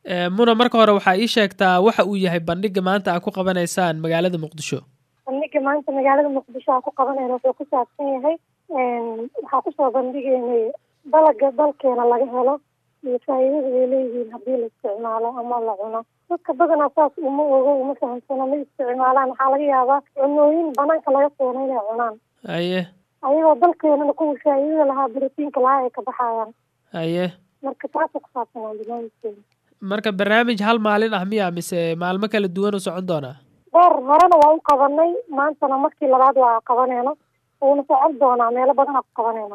muna marka hore waxaa ii sheegtaa waxa uu yahay bandhiga maanta aa ku qabanaysaan magaalada muqdisho bandhiga maanta magaalada muqdisho aa ku qabanayna wuxuu ku saabsan yahay waxaa kusoo bandhigaynay dalaga dalkeena laga helo iyo faa'iidada ay leeyihiin haddii la isticmaalo ama la cuno dadka badanaa saas uma ogo uma fahamsano ma isticmaalaan waxaa laga yaabaa cunooyin banaanka laga keeno inay cunaan haye ayagoo dalkeenana kuwa faa'iidada lahaa borotiinka lahaa ay ka baxayaan haye marka taasa ku saabsanaa barnaamijkeena marka barnaamij hal maalin ah miya mise maalmo kala duwan u socon doonaa dheer horena waa u qabanay maantana markii labaad waa qabanayna wuuna socon doonaa meelo badanaa ku qabanayna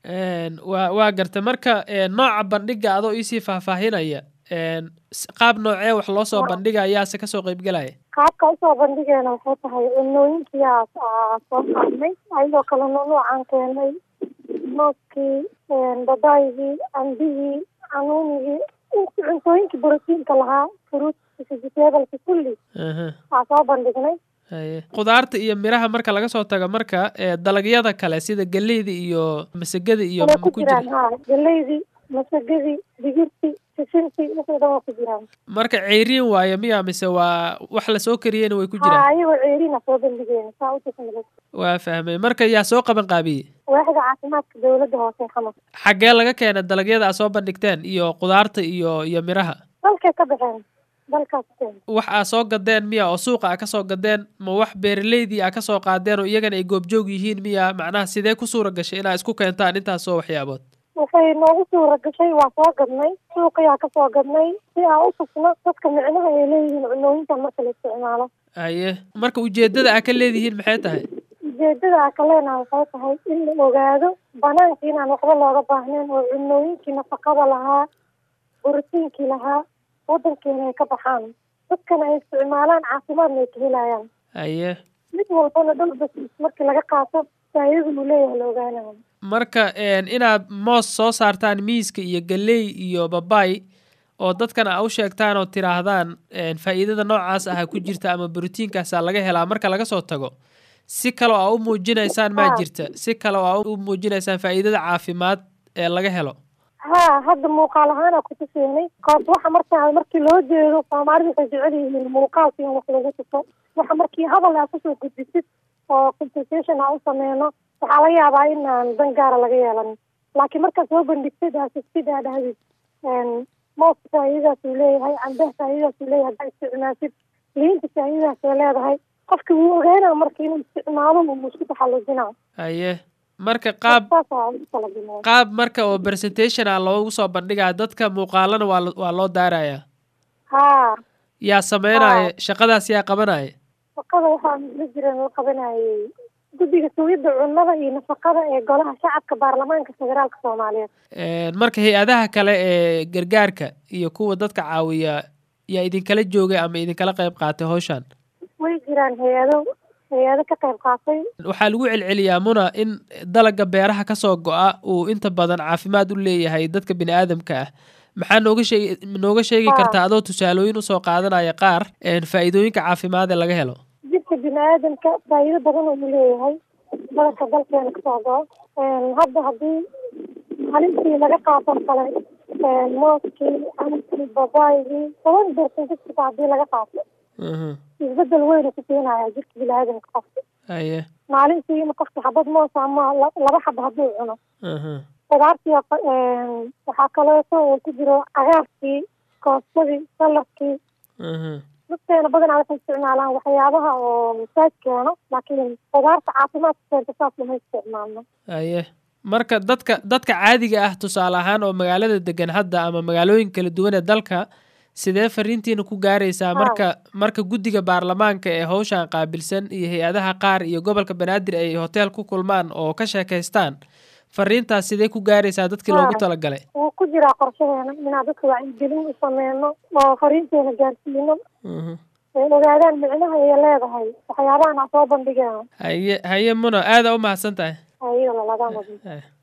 wa waa gartay marka nooca bandhiga adoo iisii faahfaahinaya qaab noocee wax loo soo bandhiga ayaase kasoo qeybgelaya qaabka usoo bandhigeena waxay tahay cunooyinkiyaa soo qaadnay ayadoo kale nunuucaan keenay mooskii babaygii cambihii canuunigii cuntooyinkii borotiinka lahaa fruit vegetableska kulli waa soo bandhignay haye khudaarta iyo miraha marka laga soo tago marka dalagyada kale sida geleyda iyo masagada iyo way ku jiraan ha galeydii masagadii digirtii sisintii wixii dhan waa ku jiraan marka ceyriin waayo miya mise waa wax lasoo kariyeyna way ku ha jiraan ayagoo ceeriina soo bandhigeena saa utusa waa fahmay marka yaa soo qaban qaabiyey waaxda caafimaadka dawladda hoose xamar xaggee laga keena dalagyada aad soo bandhigteen iyo khudaarta iyo iyo miraha dalkay ka baxeen dalkaas keen wax aa soo gadeen miya oo suuqa aa kasoo gadeen ma wax beeraleydii aa kasoo qaadeen oo iyagana ay goobjoog yihiin miya macnaha sidee ku suura gashay inaa isku keentaan intaasoo waxyaabood waxay noogu suura gashay waa soo gadnay suuqiyaa kasoo gadnay si aan u tusno dadka micnaha ay leeyihiin cunooyinkan marka la isticmaalo haye marka ujeedada aa ka leedihiin maxay tahay ujeedada aa ka leenaha waxay tahay in la ogaado banaanka inaan waxba looga baahnayn oo cunooyinkii nafaqada lahaa borotiinkii lahaa wadankeena ay ka baxaan dadkana ay isticmaalaan caafimaadna ay ka helayaan haye mid walbana dhalbas markii laga qaato faa'iidada uu leeyahay la ogaanayo marka inaad moos soo saartaan miiska iyo galey iyo babay oo dadkana aa u sheegtaan oo tiraahdaan faa'iidada noocaas aha ku jirta ama borotiinkaasaa laga helaa marka laga soo tago si kaleo aa u muujinaysaan maa jirta si kale oo aa u muujinaysaan faa'iidada caafimaad ee laga helo ha hadda muuqaal ahaana kutuseenay koos waxa markaa markii loo jeedo soomaalidu waxay jecel yihiin muuqaalka in wax lagu tuso waxa markii hadal aa kusoo gudbisid oo consultation aa u sameyno waxaa laga yaabaa inaan dan gaara laga yeelan laakiin markaad soo bandhigtid aasistid aa dhahdid mooska faa'iidadaas uu leeyahay cambaha faa'iidadaas uu leeyahay haddaa isticmaasid liinta faa'iidadaas ay leedahay qofka wuu ogaanaa marka inuu isticmaalo uu isku taxallujinaa haye marka qaab saasaa ugu talagalnaa qaab marka oo presentation ah loogu soo bandhigaa dadka muuqaalana waa waa loo daarayaa haa yaa sameynaya shaqadaas yaa qabanaya shaqada waxaa la jiran la qabanayay guddiga sugidda cunnada iyo nafaqada ee golaha shacabka baarlamaanka federaalka soomaaliyeed marka hay-adaha kale ee gargaarka iyo kuwa dadka caawiya yaa idinkala joogay ama idinkala qayb qaatay hawshan way jiraan hay-ado hay-ado ka qayb qaatay waxaa lagu celceliyaa muna in dalaga beeraha kasoo go-a uu inta badan caafimaad u leeyahay dadka bini aadamka ah maxaa nooga sheegi nooga sheegi kartaa adoo tusaalooyin usoo qaadanaya qaar faa'iidooyinka caafimaad ee laga helo jidka bini aadamka faa'iido badan uu leeyahay badanka dalkeena kasoo go-o hadda haddii halintii laga qaato kale mooskii camkii babaygii toban bersentifka haddii laga qaato isbedel weyn ku keenaya jirka bini aadamka qofka haye maalintii in qofka xabad moos ama laba xaba hadduu cuno qudaartii waxaa kaleeto uu ku jiro cagaarkii koostadii saladkii dadkeena badanaa waxay isticmaalaan waxyaabaha oo masaaj keeno laakiin qudaarta caafimaadka keenta saas lama isticmaalno haye marka dadka dadka caadiga ah tusaale ahaan oo magaalada degan hadda ama magaalooyin kala duwan ee dalka sidee fariintiina ku gaaraysaa marka marka guddiga baarlamaanka ee hawshan qaabilsan iyo hay-adaha qaar iyo gobolka banaadir ay hotel ku kulmaan oo ka sheekaystaan fariintaas sidee ku gaaraysaa dadkii loogu talagalay wuu ku jiraa qorshaheena inaan dadka wacyigelin u sameyno oo fariinteena gaarsiino ay ogaadaan micnaha ay leedahay waxyaabahan aan soo bandhigeeno haye haye muno aada u mahadsan tahay ayada lalaga